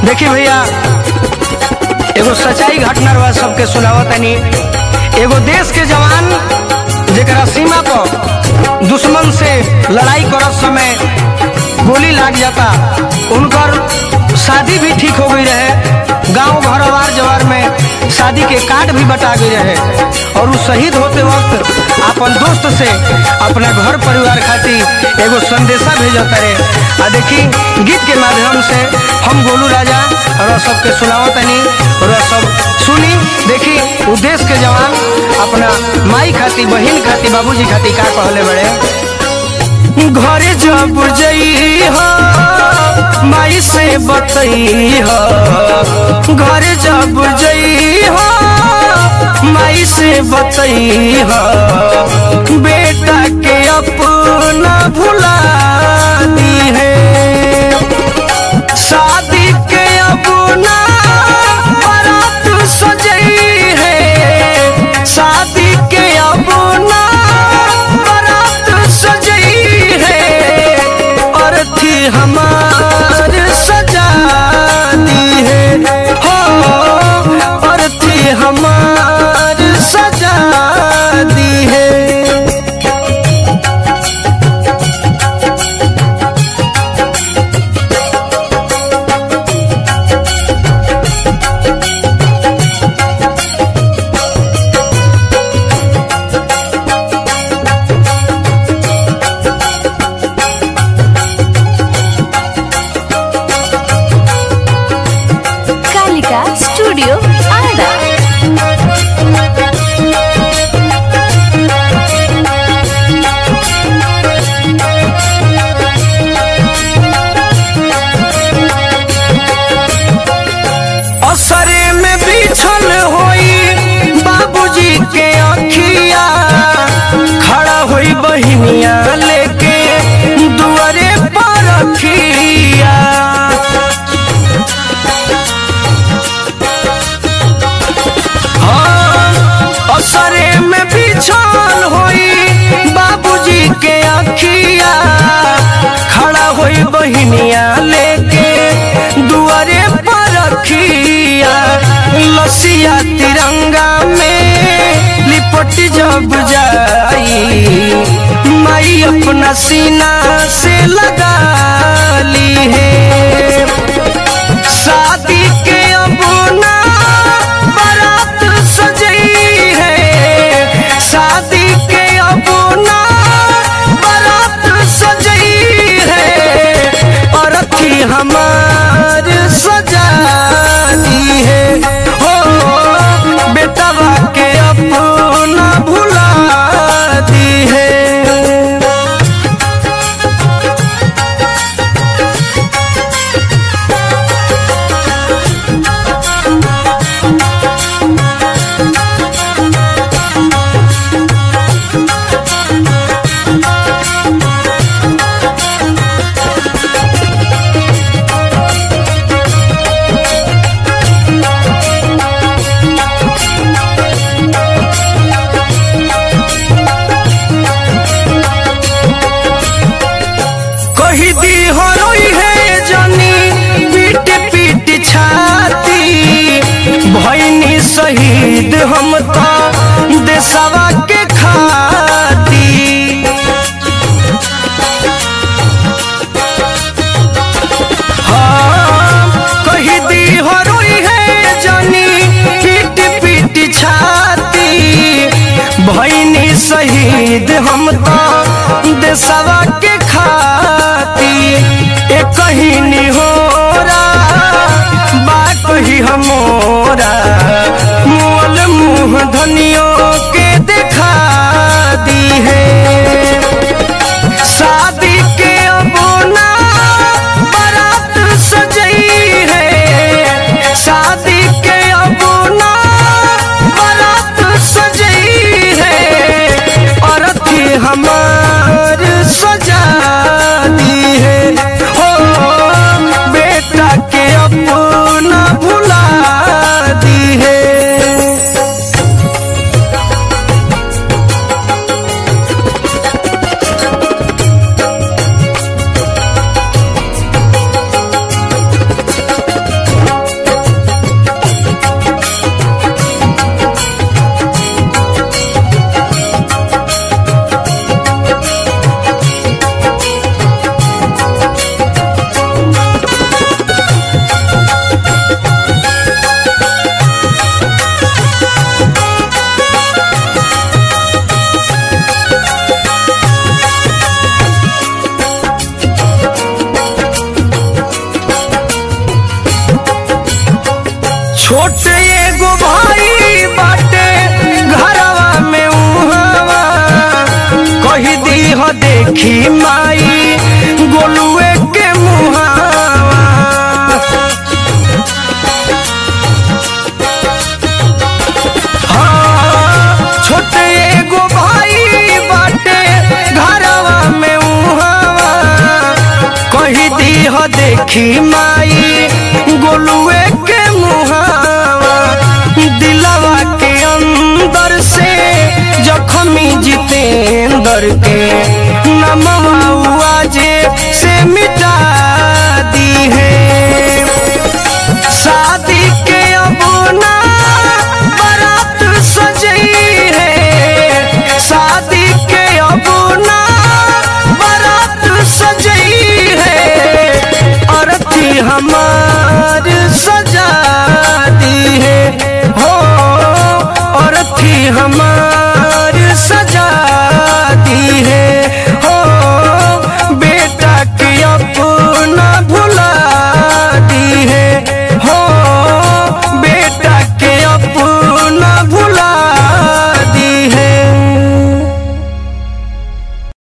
देखी भैया एगो सच्चाई घटना रहा सबके सुनावत तनी एगो देश के जवान जेकरा सीमा पर दुश्मन से लड़ाई करत समय गोली लाग जाता उनकर शादी भी ठीक हो गई रहे गांव घर अवार जवार में शादी के कार्ड भी बटा गई रहे और वो शहीद होते वक्त अपन दोस्त से अपना घर परिवार खातिर एगो संदेशा भेजता रहे आ देखी गीत के माध्यम से हम गोलू राजा और सबके सुनावत तनी और सब सुनी देखी उ देश के जवान अपना माई खातिर बहन खातिर बाबूजी खातिर का कहले बड़े घरे जब जई हो माई से बतई हो घरे जब जई हो माई से बतई हो बेटा के अपना भुला दी है शादी के अपना बारात सजई है शादी के अपना बारात सजई है और थी हमार सजानी है हो और थी हमार सजानी है कालिका स्टूडियो आरा असरे में बिछल होई बाबूजी के अखिया खड़ा होई बहिनिया लेके दुआरे पर रखिया हाँ, असरे में बिछल होई बाबूजी के अखिया खड़ा होई बहिनिया लेके दुआरे पर रखिया लसिया तिरंगा में लिपट जब जाई माई अपना सीना से लगा ली है शादी के अपना बारात सजई है शादी के अपना बारात सजई है और थी हमार सजानी है हो बेटवा के अपना भुला दी है कही दी हो रोई है जानी पीट पीट छाती भैनी शहीद हम तो देशवा के खाती हाँ, कही दी हो रोई है जानी पीट पीट छाती भैनी शहीद हम तो देशवा के खाती ए कहीं निहोरा बा कही हमोरा मोल मुँह धनियों के देखा दी है शादी के अबोना बारात सजई है शादी के अबोना बारात सजई है और थी हमार सजानी है हो बेटा के अपना भुला दी है छोटे एगो भाई बाटे घरवा में उहावा कही दी हो देखी माई गोलुए के मुहावा हाँ, छोटे एगो भाई बाटे घरवा में उहावा कही दी हो देखी माई गोलुए के मुहावा दिलवा के अंदर से जखमी जितेंद्र के नमवा जे से मिटा दी है शादी के अब ना बारात सजई है शादी के अब ना बारात सजई है अरती हमार सजा दी है हो अरती हमार